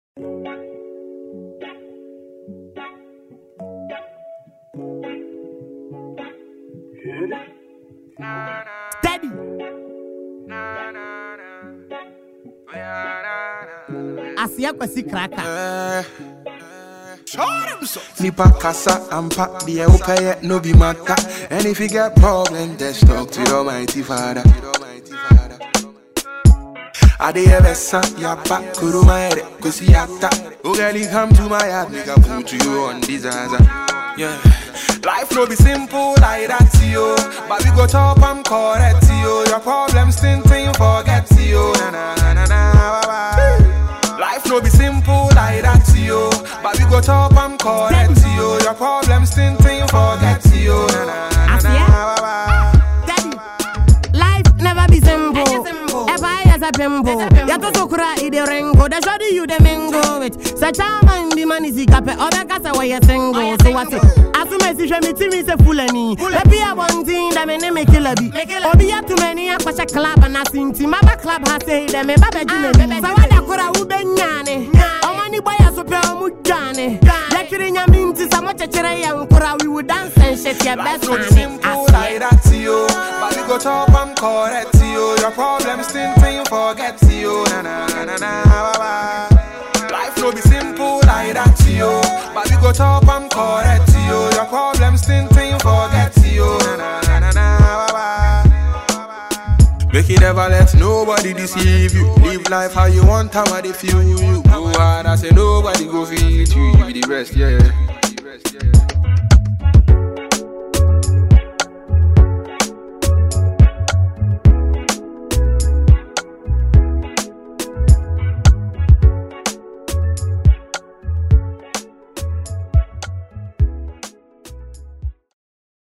Steady. Aseɛ kwasi kraka. Nipa kasa ampa deɛ wopɛyɛ no be matter And if you get problem just talk to your mighty father Ade bɛsa yaba kuruma yɛrɛ kosi yata Oh girl you come to my yard make I put you on disaster Yeah Life no be simple like that yo But we go top and correct yo Your problems think think forget yo Na na na na na bye bye Life no be simple like that yo But we go top and correct yo Your problems think think forget yo Na na na na Aseɛ. bye bye Steady. Life never be simple. If I as a pimple, ya to so kura i de ringo. The shoddy you the mingo with. Such a man the man is ikape. Other kasa where you single. So what it? Asume si shwe mi timi se fulani. Lepi a one thing that me ne me kill a bi. Obi ya too many a kwasha club and a sinti. Maba club ha say them me babe jine bi. Sa wada kura ube nyane. Omani boy a so pe omu jane. Lekiri nyaminti sa mo chechere ya nkura. We would dance and shit your best Life no be man. simple like that, yo. But we go top and correct, yo. Your problems think think forget, yo. Na na na na na, bye bye. Life no be simple like that, yo. But we go top and correct, yo. Your problems think think forget, yo. Na na na na na, bye bye. Make you never let nobody deceive you. Live life how you want, how they feel you. Go hard, I say nobody go feel you. You be the rest, yeah.